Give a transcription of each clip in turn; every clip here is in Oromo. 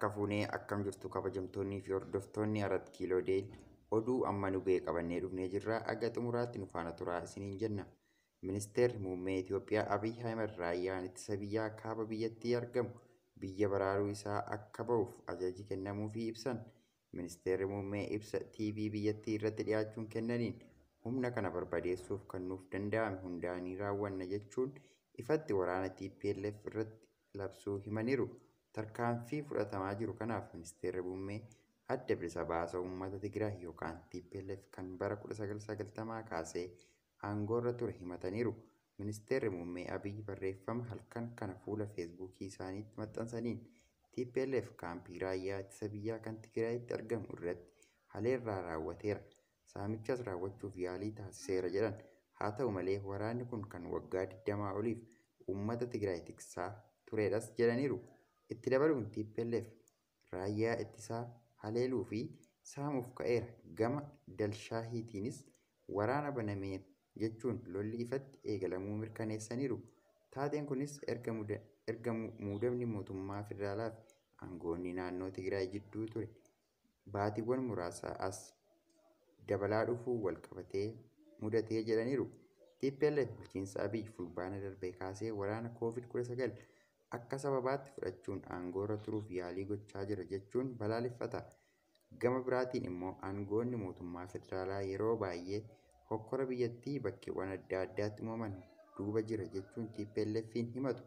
Harka fuunee akkam jirtu kabajamtoonnii fi hordoftoonni Arat Kiiloo Deel oduu amma nu ga'e qabannee dhufnee jirra. Aga xumuraatti nu faana turaa isiniin jenna. Ministeerri muummee Itoophiyaa Abiyyi Ahmed raayyaan ittisa biyyaa kaaba biyyattii argamu biyya baraaruu isaa akka ba'uuf ajaji kennamuufii ibsan. Ministeerri muummee ibsa TV biyyattii irratti dhiyaachuun kennaniin humna kana barbadeessuuf kan nuuf danda'ame hundaanii raawwanna jechuun ifatti waraana TPLF irratti labsuu himaniiru. Tarkaanfii fudhatamaa jiru kanaaf ministeerri muummee adda bilisa baasa uummata Tigraay yookaan TPLF kan bara 1990 kaasee aangoorra ture himataniiru. Ministeerri muummee Abiyyi barreeffama halkan kana fuula feesbuukii isaaniitti maxxansaniin TPLF kaampii raayyaa ittisa biyyaa kan Tigraayitti argamu irratti haleellaa raawwateera. Saamichas raawwachuuf yaalii taasiseera jedhan. Haa ta'u malee waraanni kun kan waggaa 20 oliif uummata Tigraay tiksaa turedhas jedhaniiru. Itti dabaluun TPLF raayyaa ittisaa haleeluu fi saamuuf ka'eera. Gama Dalshaahiitiinis waraana banameen jechuun lolli ifatti eegalamuu mirkaneessaniiru. Taateen kunis erga muudamni mootummaa federaalaa fi aangoonni naannoo Tigraay jidduu ture baatiiwwan muraasa as dabalaa dhufuu wal qabatee mudatee jedhaniiru. TPLF bulchiinsa Abiyyi fulbaana darbee kaasee waraana COVID-19 akka sababaatti fudhachuun aangoorra turuuf yaalii gochaa jira jechuun balaaleffata. Gama biraatiin immoo aangoonni mootummaa federaalaa yeroo baay'ee hokkora biyyattii bakkeewwan adda addaatti uumaman duuba jira jechuun TPLF'n himatu.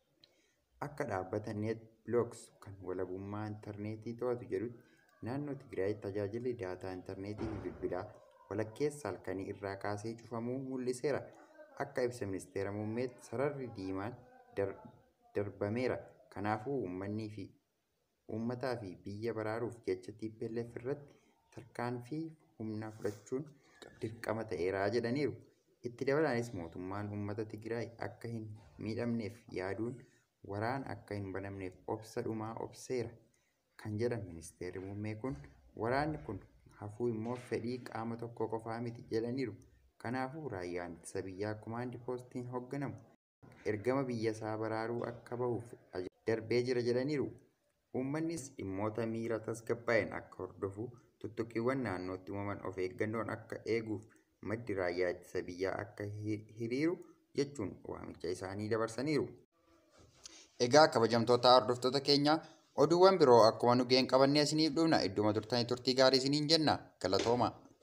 Akka dhaabbata NetBlocks kan walabummaa intarneetii to'atu jedhutti naannoo Tigraayitti tajaajilli daataa intarneetii fi bilbilaa walakkeessa halkanii irraa kaasee cufamuu mul'iseera. Akka ibsa ministeera muummeetti sararri diimaan darbameera. Kanaafuu uummanni fi uummataa fi biyya baraaruuf jecha TPLF irratti tarkaanfii humnaa fudhachuun dirqama ta'eera jedhaniiru. Itti dabalaanis mootummaan uummata Tigraay akka hin miidhamneef yaaduun waraana akka hin banamneef obsa dhumaa obseera kan jedhan ministeerri muummee kun waraanni kun hafuu immoo fedhii qaama tokko qofaa miti jedhaniiru. Kanaafuu raayyaan ittisa biyyaa kumaandi poostiin hoogganamu ergama biyya isaa baraaruu akka bahuuf darbee jira jedhaniiru. Uummannis dhimmoota miira tasgabbaa'een akka hordofu tuttuqiiwwan naannootti uumaman of eeggannoon akka eeguuf maddi raayyaa ittisa biyyaa akka hiriiru jechuun waamicha isaanii dabarsaniiru. Egaa kabajamtoota hordoftoota keenyaa oduuwwan biroo akkuma nu ga'een qabannee isiniif dhufna idduma turtanii turtii gaarii isiniin jenna galatoomaa.